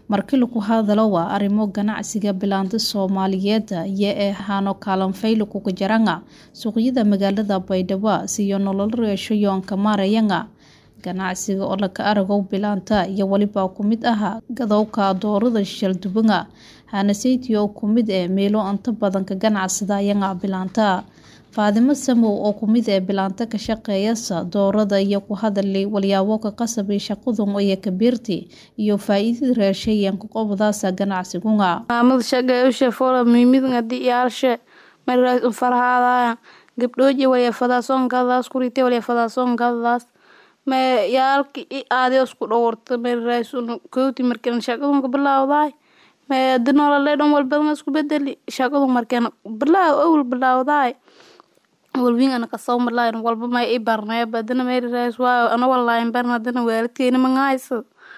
markii lagu hadalo waa arrimo ganacsiga bilaanta soomaaliyeed iyo ee hano kaalanfayli kuga jaranga suuqyada magaalada baydhabo siyo nolol reeshayoonka maarayanga ganacsiga oo laka aragow bilaanta iyo weliba ku mid aha gadowka doorada shaldubanga hanaseytiyo oo ku mid ee meelo inta badan ka ganacsadayanga bilaanta faadimo samow oo ku mid ee bilaanta ka shaqeeyasa doorada iyo ku hadalay walyaabo ka qasabay shaqadun iyo kabiirti iyo faa-iidada reeshayanka qobdaasa ganacsigunga maamada shaqeeyusha fola miimidnga diyaalshe maras farhaadaya gabdhooji walyafadaasoon gadadaas kurite walyafadaasoon gadadaas me yaalki i aadi isku dhowrta maras kowti markan shaqadunka bilaawdaay me adi nolole dhan walbadan isku bedeli shaqadun markan bilaaw awal bilaawdaay walwingana kasoo malayn walba may i barnay badana meras waayo ana walayn barna adana waalidkeyna mangahaysa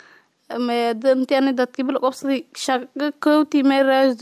me inti ani dadki bil qobsadi shaqa kowti meras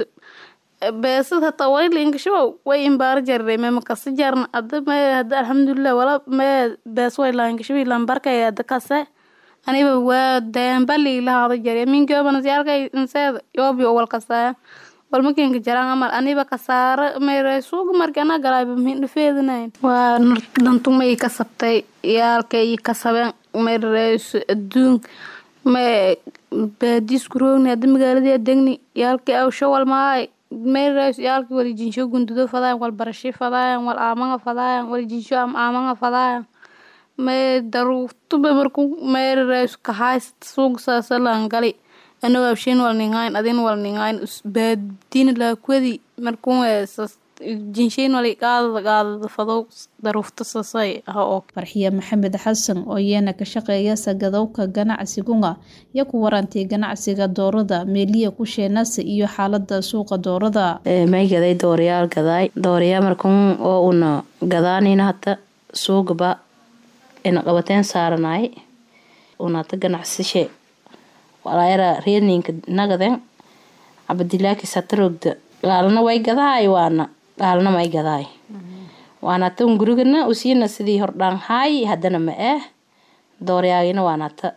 beesad hataa waylinkashabow way imbaara jarre me makasi jarna ada me hada alxamdulilah wala me bees way laankashabi lambarkay ada kase aniba waa daambali lahaada jare minkoobana siyaalkay inseeda yoobi wal kasaya walmakenka jaraan amal aniba kasaara meray suuga marki ana galayba mindhafeedanayn waa dantuma i kasabtay yaalka i kasabeen mereys adduun me baadisku roogni hada magaaladii degni yaalki aw shawal maay mereys yaalki wali jinsho gundudo fadaayan wal barashi fadaayan wal aamanga fadaayan wal jinsho am aamanga fadaayan me daruuftuba marku mereys kahaysat suuga saasalan gali ana waabshin wal ningayn adin wal ningayn baadina laakwadi markun jinshayn wali qaadada qaadada fadow daruufta sasay ha og farxiya maxamed xasan oo iyana ka shaqeeya sagadowka ganacsigunga iyo ku warantay ganacsiga doorada meeliya ku sheenasa iyo xaalada suuqa doorada may gaday dooriyaal gadaay dooriyaa markun oo una gadaanina hata suugaba ina qabateen saaranaay una hata ganacsishe walaayara reerninka nagaden cabadilaakis hata rogda gaalna way gadaay waana gaalna may gadaay waana hata un gurigana usiina sidii hordhaan haay hadana ma eh dooryaagina waana hata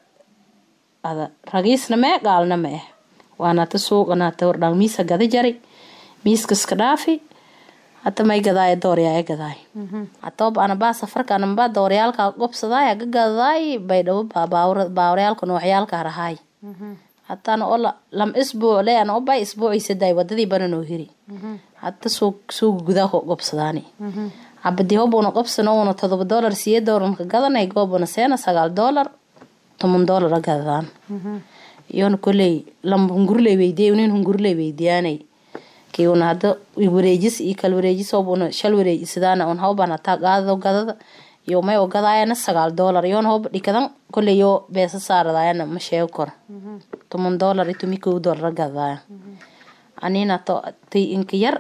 ada ragiisna ma eh gaalna ma eh waana hata suuqana hata hordhaan miisa gada jari miiskaska dhaafi hata may gadaay dooryaaya gadaay hatoob anabaa safarka anabaa dooryaalka gobsadaay haga gadaay baydhabo baawaryaalka noocyaalka harahaay hatana oo lam isbuuc le ana obay isbuuciisadaay wadadii bana noo hiri hata suuga gudaa gobsadaani cabadi hobuna qobsano una todoba doolar siye doolarka gadanay goobuna seena sagaal doolar toban doolar a gadadaan iyona koley lam hungurley weydiya unin hungurley weydiyaanay kii una hada wareejis iyo kal wareejis hobuna shal wareejisadaana un hawbaan hataa qaadado gadada iyo may oo gadaayana sagaal doolar iyoona hoba dhikadan koley yoo beesa saaradaayana ma sheego koro toban doolar iyo tomi kow doolar gadadaaya anina to tay inka yar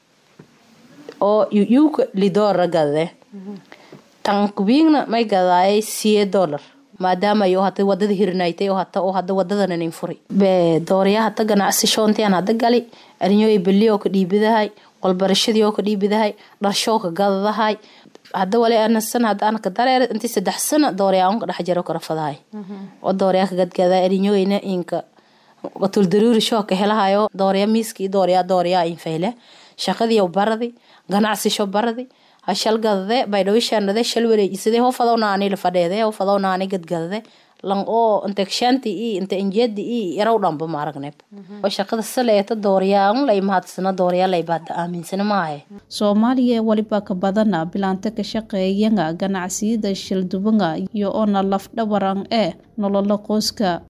oo yuuka lidoolara gadade tan kubiigna may gadaayay siye doolar maadaama yo hata wadada hirinaytay oo hata oo hada wadadanan furi be dooryaa hata ganacsi shoontian hada gali arinyooy beli oo ka dhiibidahay qolbarashadii oo ka dhiibidahay dharshoo ka gadadahay hada wali anasan hada anaka dareer intii saddex sana dooryaa unka dhex jaro karafadahay oo dooryaa ka gadgadaa arinyooyna inka tuldaruuri shoo ka helahayo dooryaa miiskii dooryaa dooryaa infayle shaqadii baradi ganacsi sho baradi hashal gadade baydhawishaanade shal wareejisade ho fadownaani la fadheede ho fadownaani gadgadade lan oo inta kshaanti i inta injeedi i yarow dhanba ma aragneb oo shaqada saleeta dooriyaan lay mahadsana dooriyaa lay baada aaminsana maahe soomaaliya waliba ka badana bilaanta ka shaqeeyanga ganacsiyada shaldubanga iyo oona lafdhabaran ee nolola qoyska